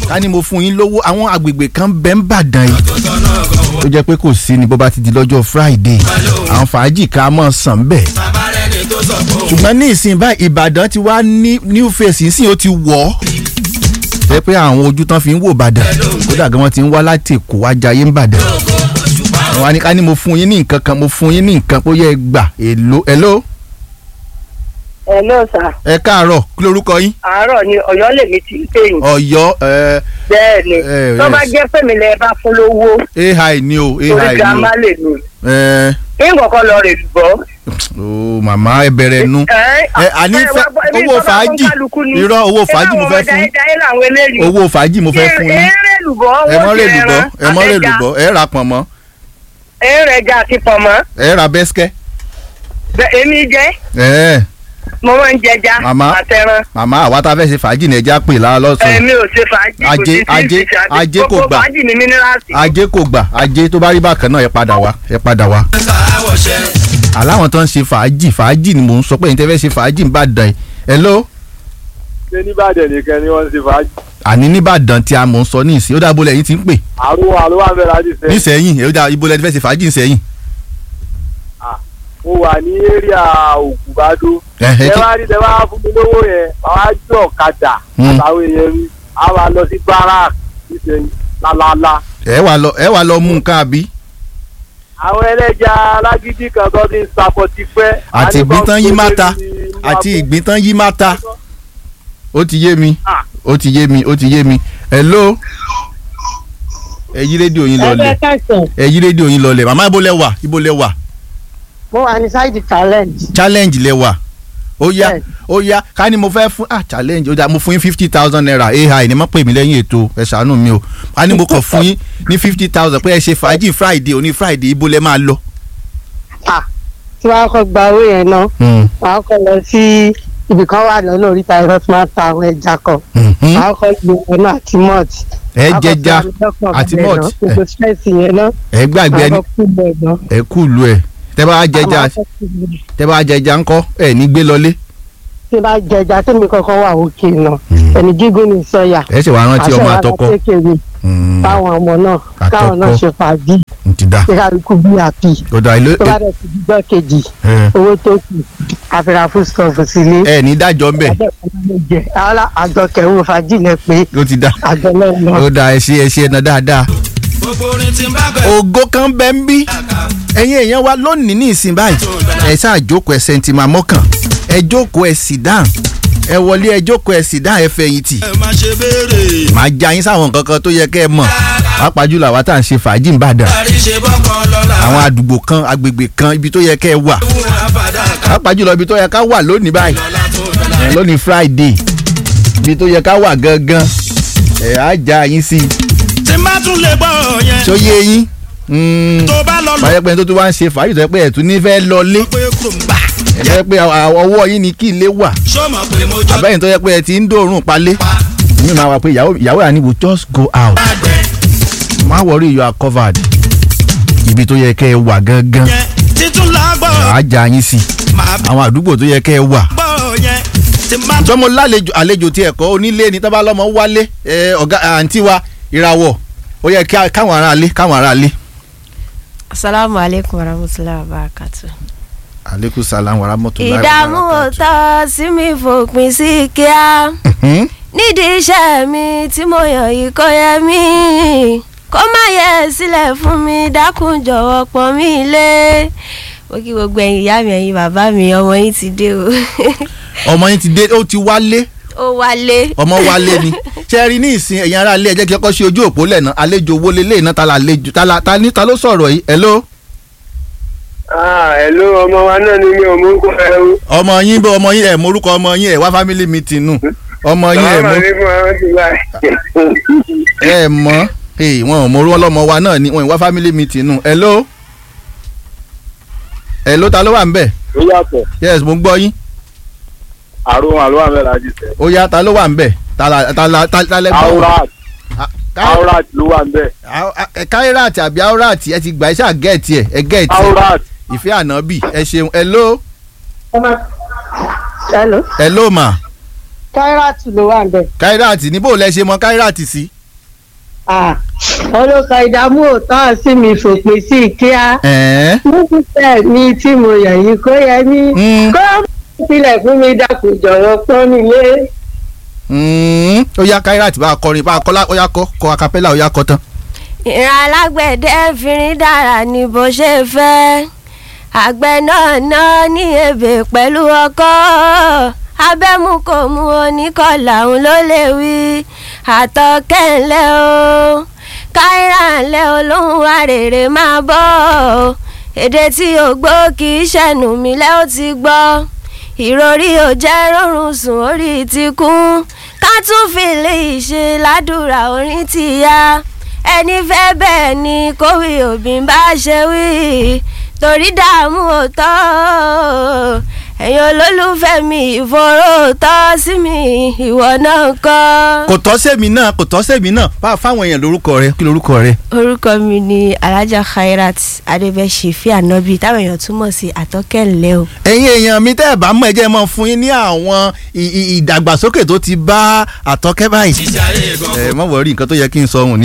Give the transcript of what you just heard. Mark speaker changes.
Speaker 1: ká ní mo fún yín lówó àwọn agbègbè kan bẹ́ ń bàdàn yìí tó jẹ́ pé kò sí ni bó bá ti di lọ́jọ́ friday àwọn fàájì ká mọ̀ sàn bẹ́ẹ̀ ṣùgbọ́n ní ìsìn báyìí ìbàdàn ti wá ní new face ìsìn ó ti wọ̀ ọ́ jẹ́ pé àwọn ojú tán fi ń wò bàdàn kódà gan wọ́n ti ń wá láti èkó wá jayé ń bàdàn àwọn àníká ni mo fún yín ní nǹkan kan mo fún yín ní nǹkan ó yẹ gbà èlò èlò
Speaker 2: Hello sir.
Speaker 1: ẹ káàárọ̀ kí lorúkọ yín
Speaker 2: àárọ̀ ni ọ̀yọ́ lèmi ti ń pè yín.
Speaker 1: ọ̀yọ́ ẹ
Speaker 2: bẹ́ẹ̀ ni
Speaker 1: Eh,
Speaker 2: tó bá
Speaker 1: yes.
Speaker 2: jẹ́ pèmí lẹ bá fún lówó
Speaker 1: ai ni o
Speaker 2: torí
Speaker 1: ai ni
Speaker 2: girama
Speaker 1: o
Speaker 2: lè nù.
Speaker 1: ẹ
Speaker 2: ìkọ̀kọ̀ lọ rè lùbọ́.
Speaker 1: o màmá ẹ bẹ̀rẹ̀ nu ẹ àní fẹ́ owó fàájì irọ́ owó fàájì mo fẹ́ fún yín owó fàájì mo fẹ́ fún yín
Speaker 2: eré lùbọ́
Speaker 1: ẹ mọ́ rè lùbọ́ ẹ mọ́ rè lùbọ́ ẹ ra pọ̀nmọ́
Speaker 2: eré ẹja àti pọ̀mọ́
Speaker 1: ẹ ra bẹ́sikẹ́
Speaker 2: Bẹ́- èmi jẹ́
Speaker 1: ẹ
Speaker 2: mo máa ń jẹja
Speaker 1: Màmá.
Speaker 2: àtẹran
Speaker 1: màmá àwa tá a fẹ́ ṣe fàájì ní ẹja pè lára lọ́sàn-án
Speaker 2: èmi ò ṣe fàájì kò
Speaker 1: Ajé-
Speaker 2: sí sí
Speaker 1: ajé-
Speaker 2: ìṣe àti
Speaker 1: ajé kò
Speaker 2: gbogbo
Speaker 1: gbà.
Speaker 2: fàájì ní mínírààsì.
Speaker 1: ajé kò gbà ajé tó bá rí bákan náà ẹ padà wá ẹ padà wá. aláwọn tó ń ṣe fàájì fàájì ni mò ń sọ pé ẹ̀yin tẹ́ fẹ́ ṣe fàájì ń bàdàn yìí hello
Speaker 3: ṣé nìbàdàn nìkan ni wọ́n ń ṣe fàájì.
Speaker 1: àní nìbàdàn tí a mò ń sọ ní ìsìn ó dáa bólẹ̀ yín ti ń pè
Speaker 3: àrùn àrùn wà bẹ̀rẹ̀ láti sẹ́yìn.
Speaker 1: nísẹ̀yìn ó dáa ibo lẹ́ni fẹ́ ṣe fàájì nísẹ̀yìn.
Speaker 3: mo wà ní area ògùnbádó.
Speaker 1: Ẹ̀hẹ́,
Speaker 3: ẹ
Speaker 1: kí-
Speaker 3: wá rí tẹ bá fún mi lówó yẹn àwọn àjọ ọ̀kadà
Speaker 1: Hmm.
Speaker 3: àtàwọn èèyàn mi á wà lọ sí barak nísẹ̀yìn lálálá.
Speaker 1: ẹ wà lọ ẹ wà lọ mú nǹkan àbí
Speaker 3: àwọn ẹlẹ́ja alágídí kan tó ti ń sapọ̀ ti pẹ́.
Speaker 1: àti ìgbín tán yí máta àti ìgbín tán yí máta ó ti yé mi
Speaker 3: Ah.
Speaker 1: ó ti yé mi ó ti yé mi hello ẹ yí rédíò yín lọlẹ̀
Speaker 2: káàsán
Speaker 1: ẹ yí rédíò yín lọlẹ̀ màmá ibo lẹ wà ibo lẹ wà
Speaker 2: mo wà ní sáìdì challenge.
Speaker 1: challenge lẹ wà ó yá
Speaker 2: Bẹ́ẹ̀.
Speaker 1: ó yá ká ní mo fẹ́ fún ah challenge ó dá mo fún yín fifty thousand naira ai ní má pè mí lẹ́yìn ètò ẹ ṣàánú mi o ká ní mo kàn fún yín ní fifty thousand pé ẹ ṣe fàájì friday òní friday ibo lẹ máa lọ.
Speaker 2: tí wàá kọ́ gba owó yẹn náà wàá kọ́ lọ sí ibì kan wà lọ́nà oríta ẹ̀rọ tí máa ta àwọn ẹja kan
Speaker 1: Mhm.
Speaker 2: wàá kọ́ gbé ọ̀nà àti malt.
Speaker 1: ẹ
Speaker 2: Wàá kọ́
Speaker 1: jẹja
Speaker 2: fi àmì
Speaker 1: àti
Speaker 2: dọ́kàn
Speaker 1: malt
Speaker 2: bẹ́ẹ̀ náà, gbogbo stress yẹn náà
Speaker 1: ẹ gbàgbé
Speaker 2: wàá
Speaker 1: ẹni
Speaker 2: kọ́ kú bẹ́ẹ̀ náà.
Speaker 1: ẹ kú lu ẹ tẹ bá jẹja
Speaker 2: Àmọ́ akọ́ kú bẹ́ẹ̀.
Speaker 1: tẹ bá jẹja ńkọ́ ẹ ní gbé lọlé.
Speaker 2: tí bá jẹja tí mi kankan wà òkè náà ẹni gígùn ní sọyà
Speaker 1: ẹ ṣe wàá rántí ọmọ àtọkọ
Speaker 2: kékeré
Speaker 1: Mm,
Speaker 2: táwọn ọmọ náà káwọn náà
Speaker 1: Àtọkọ.
Speaker 2: ṣe fàájì
Speaker 1: n ti da
Speaker 2: kí kálukú bí àpì
Speaker 1: ọ̀dà ilé
Speaker 2: tó bá dẹ̀ ti dídọ́ kejì
Speaker 1: ẹ
Speaker 2: owó tó kù àfihàn fún stọọfù sílé.
Speaker 1: ẹ ní dájọ́ ńbẹ̀
Speaker 2: jẹ ara àjọ kẹrù fàájì lẹ pé
Speaker 1: ó ti da
Speaker 2: àjọ náà lọ.
Speaker 1: ó da ẹ ṣe ẹ ṣe ẹ̀nà dáadáa. ògo kan bẹ ń bí ẹ̀yin èèyàn wa lónìí ní ìsìn báyìí ẹ ṣáà jókòó ẹ sẹ́ńtìmá mọ́kàn ẹ jókòó ẹ sì dáhùn ẹ wọlé ẹ jókòó ẹ sì dáhùn ẹ fẹ̀yìntì
Speaker 4: má ṣe béèrè.
Speaker 1: màá já yín sáwọn nǹkan kan tó yẹ kẹ́ ẹ mọ̀ pàápàá jùlọ àwa tá à ń ṣe fàájì ń bàdàn
Speaker 4: àríṣe bọ́kàn lọ́la.
Speaker 1: àwọn àdúgbò kan agbègbè kan ibi tó yẹ kẹ́ ẹ wà
Speaker 4: fún àbàdà kan
Speaker 1: pàápàá jùlọ ibi tó yẹ ká wà lónìí báyìí
Speaker 4: lọ́la tó bẹ̀rẹ̀.
Speaker 1: ẹ lónìí friday ibi tó yẹ ká wà gangan ẹ á já yín sí i
Speaker 4: tí n bá tún lè gbọ́ yẹn.
Speaker 1: tó yé yín Mm,
Speaker 4: tó bá lọ lọ
Speaker 1: báyẹ̀ pé tó tún wá ń ṣe fàájì tó yẹ pé ẹ̀ tún ní fẹ́ lọlé
Speaker 4: pé kò ń gbà.
Speaker 1: ẹ̀ tó yẹ pé à- ọwọ́ yín ni kí ilé wà
Speaker 4: sọ́mọ pé mo jọ
Speaker 1: àbẹ́yìn tó yẹ pé ẹ ti ń dòórùn palé
Speaker 4: pa
Speaker 1: mi máa wà pé ìyàwó ìyàwó yà ni we just go out
Speaker 4: àgbẹ̀
Speaker 1: má worry you are covered ibi tó yẹ kẹ́ ẹ wà gangan
Speaker 4: yẹn títún lágbọ́
Speaker 1: á já yín sí
Speaker 4: máa
Speaker 1: àwọn àdúgbò tó yẹ kẹ́ ẹ wà
Speaker 4: gbọ́ yẹn tí n bá tún
Speaker 1: jọmọ lálejò àlejò tí ẹ̀kọ́ onílé ni tọ́ba lọ́mọ wálé ẹ, ọ̀gá àǹtí wa ìràwọ̀ ó yẹ kí- káwọn ará lé káwọn ará lé.
Speaker 5: asalaamu aleykum warahmatulahi wabarakatu.
Speaker 1: aleykum salaam wa rahmatulahi wa
Speaker 5: ìdààmú
Speaker 1: barakatuh.
Speaker 5: òótọ́ sí mi fòpin sí kíá
Speaker 1: Mhm.
Speaker 5: nídìí iṣẹ́ mi tí mo yàn yìí kò yẹ mí kó má yẹ sílẹ̀ fún mi dákun jọ̀wọ́ pọ́n mi lé mo kí gbogbo ẹ̀yin ìyá mi ẹ̀yin bàbá mi ọmọ yín ti dé o
Speaker 1: ọmọ yín ti dé ó ti wálé
Speaker 5: ó wálé
Speaker 1: ọmọ wálé ni ṣe rí ní ìsìn ẹ̀yin ará ilé ẹ jẹ́ kí ọkọ ṣe ojú òpó lẹ́nà àlejò owó lélẹ̀ iná ta la àlejò ta la ta ní ta ló sọ̀rọ̀ yìí hello
Speaker 3: ah hello ọmọ wa náà ni mi ò mú kó ẹ o.
Speaker 1: ọmọ yín bó ọmọ yín ẹ̀ morúkọ ọmọ yín ẹ̀ wá family meeting nù ọmọ yín ẹ̀
Speaker 3: bàbá
Speaker 1: mọ
Speaker 3: mi fún àwọn ti báyìí.
Speaker 1: ẹ̀ mọ ee wọn ò morú ọlọ́mọ wa náà ni wọn ì wá family meeting nù hello hello ta ló wà ń bẹ̀
Speaker 3: ó yàtọ̀
Speaker 1: yes mo ń gbọ́ yín
Speaker 3: àrùn àlọ́ àmì láti sẹ́.
Speaker 1: ó yá ta ló wà ń bẹ̀ ta la ta la ta ta lẹ gbọ́
Speaker 3: aurat
Speaker 1: Ah, ká-
Speaker 3: aurat ló wà ń bẹ̀.
Speaker 1: Au- a- ẹ káíràtì àbí áúràtì ẹ ti gbà ẹ ṣáà gẹ̀ẹ́tì ẹ ẹ gẹ̀ẹ́tì ẹ
Speaker 3: aurat
Speaker 1: ìfẹ́ ànábì ẹ ṣeun hello
Speaker 2: hello
Speaker 1: hello ma
Speaker 2: káíràtù ló wà ń bẹ̀
Speaker 1: káíràtì níbo lẹ ṣe mọ káíràtì sí
Speaker 2: Ah, olùkọ ìdààmú òótọ́ sí mi fòpin sí kíá
Speaker 1: ẹ̀ẹ́n
Speaker 2: nígbà mi tí mo yàn yìí kó yẹ mí
Speaker 1: Mm.
Speaker 2: kó sílẹ̀ fún mi dákun jọ̀wọ́ pọ́n mi lé.
Speaker 1: Mm, ó yá Kairat bá a kọrin bá a kọ́ lá- ó yá kọ́ kọ́ acapella ó yá kọ́ tán.
Speaker 5: ìran alágbẹ̀dẹ fìrín dára ní bó ṣe fẹ́ àgbẹ̀ náà ná ní ebè pẹ̀lú ọkọ́ abẹ́mu kò mú oníkọ̀là òun ló lè wí àtọ̀kẹ́ ńlẹ́ o káírà ńlẹ́ olóhùn àrèrè máa bọ̀ ọ́ èdè tí o gbọ́ kì í ṣẹ̀nù mí lẹ́ ó ti gbọ́ ìròrí ò jẹ́ rọrùn sùn orí ti kún ká tún fi lè ṣe ládùúrà orin ti ya ẹni fẹ́ bẹ́ẹ̀ ni kówí òbí bá ṣe wí torí dààmú òótọ́ ẹ̀yin olólùfẹ́ mi ìfòró tọ́ sí mi ìwọ náà kọ́.
Speaker 1: kò tọ́ sẹ́mi náà kò tọ́ sẹ́mi náà bá a fáwọn èèyàn lórúkọ rẹ kí lórúkọ rẹ.
Speaker 5: orúkọ mi ni alhaja khairat adébẹ̀ṣẹ̀fì ànábì táwọn èèyàn túmọ̀ sí àtọ́kẹ́ńlẹ́ o.
Speaker 1: ẹ̀yin èèyàn mi tẹ́ ẹ̀ bá mọ̀ ẹ jẹ́ mọ́ fún yín ní àwọn ì- ì- ìdàgbàsókè tó ti bá àtọ́kẹ́ báyìí.
Speaker 4: ìjà ayé gan.
Speaker 1: ẹ mọ̀ wọ́rí nǹkan tó yẹ kí n sọ ohun ní